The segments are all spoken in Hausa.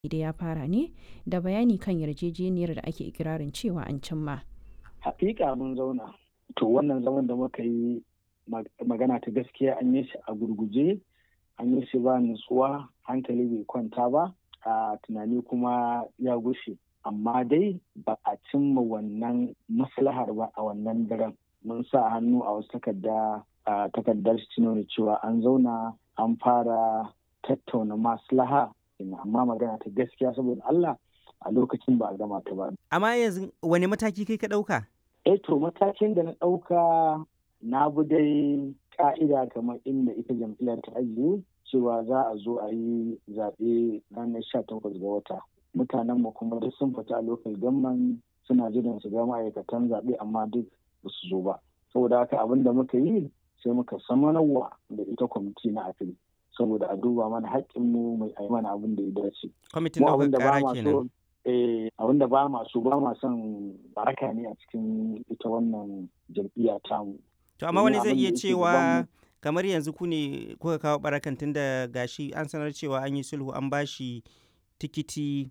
da ya fara ne da bayani kan yarjejeniyar da ake ikirarin cewa an cimma. Hakika mun zauna. To wannan zaman da muka yi magana ta gaskiya an yi shi a gurguje, an yi shi ba nutsuwa, hankali bai kwanta ba, a tunani kuma ya gushe. Amma dai ba a cimma wannan maslahar ba a wannan daren. Mun sa hannu a wasu takarda a takardar shi nuna cewa an zauna an fara tattauna maslaha amma magana ta gaskiya saboda Allah a lokacin ba a gama ta ba. Amma yanzu wani mataki kai ka ɗauka? Eh to matakin da na ɗauka na bi dai ka'ida kamar inda ita jam'iyyar ta ajiye cewa za a zo a yi zaɓe ranar sha takwas ga wata. Mutanen mu kuma duk sun fita a lokal gamman suna jiran su ga ma'aikatan zaɓe amma duk ba su zo ba. Saboda haka abin da muka yi sai muka samanarwa da ita kwamiti na afili. saboda a duba mana haƙƙinmu mai a mana abin da ya dace. Kwamitin ɗaukar ƙara kenan. abin da ba ma so ba ma son baraka ne a cikin ita wannan jam'iyya tamu. To amma wani zai iya cewa kamar yanzu ku ne kuka kawo barakan tun da gashi an sanar cewa an yi sulhu an bashi tikiti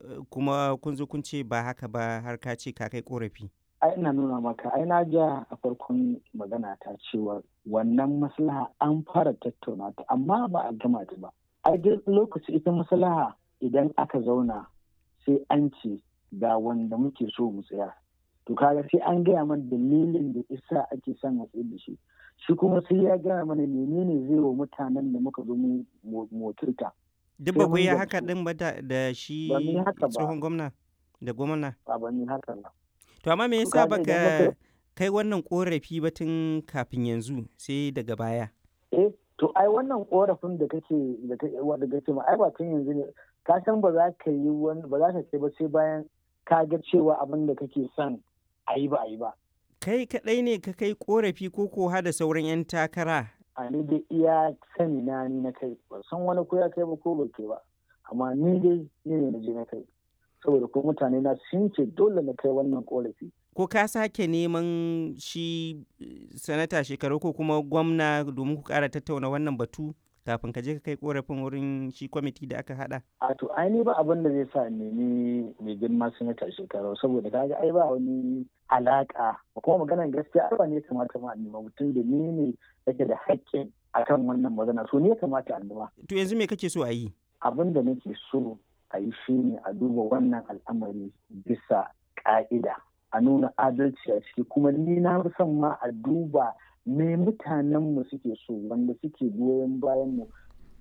kuma kun zo kun ce ba haka ba har ka ce ka kai korafi. ai ina nuna maka ai na ja a farkon magana ta cewa wannan maslaha an fara tattauna ta amma ba a gama ta ba ai duk lokaci ita maslaha idan aka zauna sai an ce ga wanda muke so mu tsaya to kaga sai an gaya mana dalilin da isa ake son a tsaye da shi shi kuma sai ya gaya mana menene zai wa mutanen da muka zo mu motirta duk ba ku yi haka din ba da shi tsohon gwamna da gwamna ba ba ni haka ba To amma me yasa baka kai wannan korafi ba tun kafin yanzu sai daga baya? Eh, to ai wannan korafin da kake da wanda kake ma ai ba tun yanzu ne ka san ba za ka yi wani ba za ka kai ba sai bayan ka ga cewa abin da kake son a yi ba a yi ba. Kai kaɗai ne ka kai korafi ko ko da sauran 'yan takara? A ni dai iya sani na ni na kai ba san wani ko ya kai ba ko ba kai ba amma ni dai ni ne na je na kai. saboda ko mutane na sun ce dole na kai wannan korafi. Ko ka sake neman shi sanata shekaru ko kuma gwamna domin ku kara tattauna wannan batu kafin ka je ka kai korafin wurin shi kwamiti da aka hada? A to ai ba abin da zai sa nemi mai girma sanata shekaru saboda kaga ai ba wani alaka kuma maganar gaskiya ai ba ne kamata ma nema mutum da ni ne yake da haƙƙin akan wannan magana so ne kamata a nema. To yanzu me kake so a yi? Abin da nake so a yi shi ne a duba wannan al'amari bisa ƙa'ida a nuna adalci a ciki kuma ni na fi son ma a duba me mutanenmu suke so wanda suke goyon bayan mu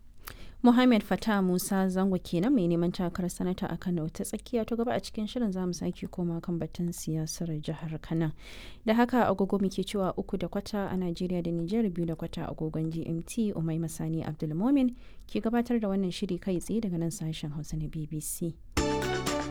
Muhammad Fata Musa Zango kenan mai neman takarar sanata a Kano ta tsakiya ta gaba a cikin shirin zamu sake koma kan batun siyasar jihar Kano. Da haka agogo muke cewa uku da kwata a Najeriya da Nijar biyu da kwata agogon GMT Umai Masani Abdulmomin ke gabatar da wannan shiri kai tsaye daga nan sashen Hausa na BBC.